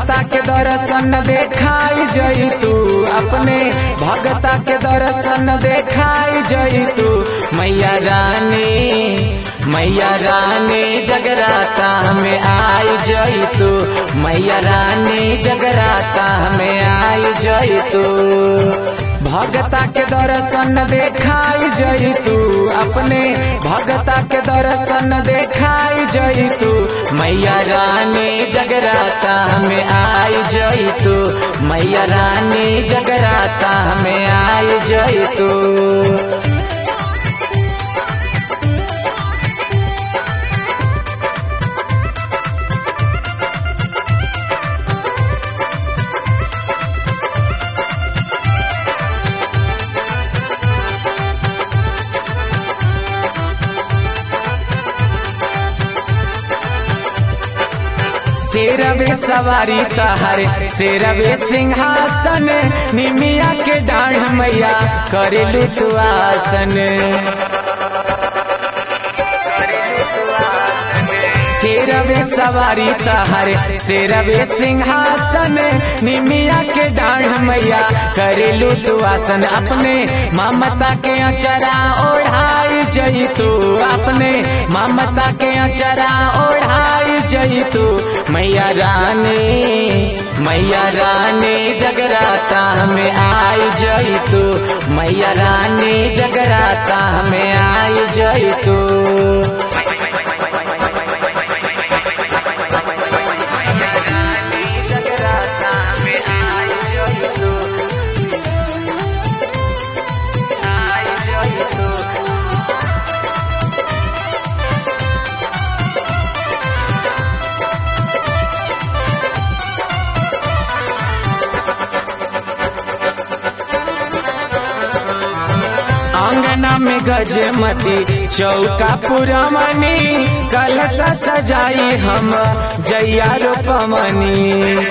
भगता के दर्शन देखाई जई तू अपने भगता के दर्शन देखाई जई तू मैया रानी मैया रानी जगराता में आई जई तू मैया रानी जगराता में आई जई तू भगता के दर्शन देखाई जई तू अपने भगता के दर्शन देखाई जई तू मैया रानी जगराता में आई जई तू मैया रानी जगराता में आई जई तू शेरवे सवारी तहर शेरवे सिंहासन निमिया के डाढ़ मैया करेलू तू आसन शेरवे सवारी तहर शेरवे सिंहासन निमिया के डाढ़ मैया करेलू तू आसन अपने ममता के अचरा ओढ़ाई जई तू अपने ममता के अचरा ओढ़ाई जई तू मैया रानी मैया रानी जगराता में आई जई तू मैया रानी जगराता में आई जई तू आंगना में गजमती चौका पुरमनी कलसा सजाई हम जैया रोपमनी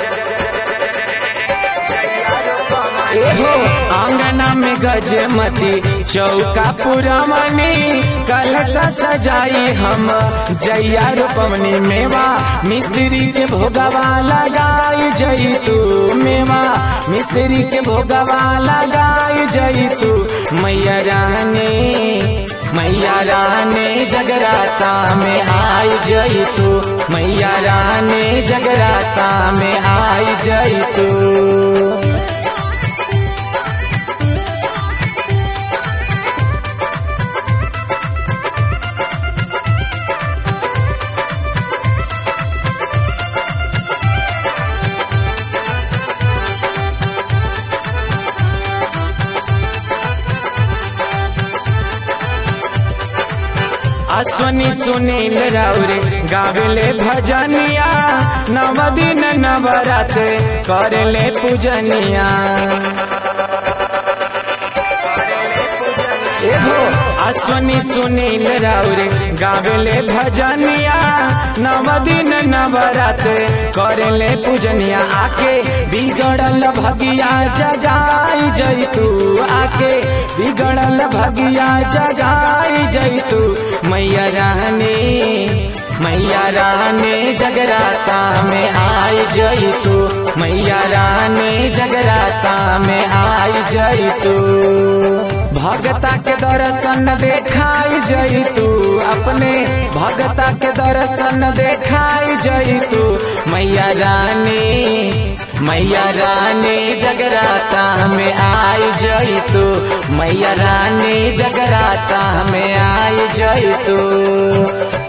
एहो आंगना में गजमती चौका पुरमनी कलसा सजाई हम जैया रोपमनी मेवा मिश्री के भोगवा लगाई जई तू मेवा मिश्री के भोगवा लगाई जई तू मैया रानी मैया रानी जगराता में आई जई तू मैया रानी जगराता में आई जई तू अश्वनी सुनील राउरे गावेले भजनिया नव दिन नवरात करेले पूजनिया एहो अश्वनी सुनील राउरे गावेले भजनिया नव दिन नवरात करेले पूजनिया आके बिगड़ल भगिया जगाई जई तू आके बिगड़ल भगिया जगाई जई तू मैया रानी मैया रानी जगराता में आई जई तू मैया रानी जगराता में आई जई तू भगता के दर्शन देखाई जई तू अपने भगता के दर्शन देखाई जई तू मैया रानी मैया रानी जगराता में आई जई तू मैया रानी जगराता में आई जई तू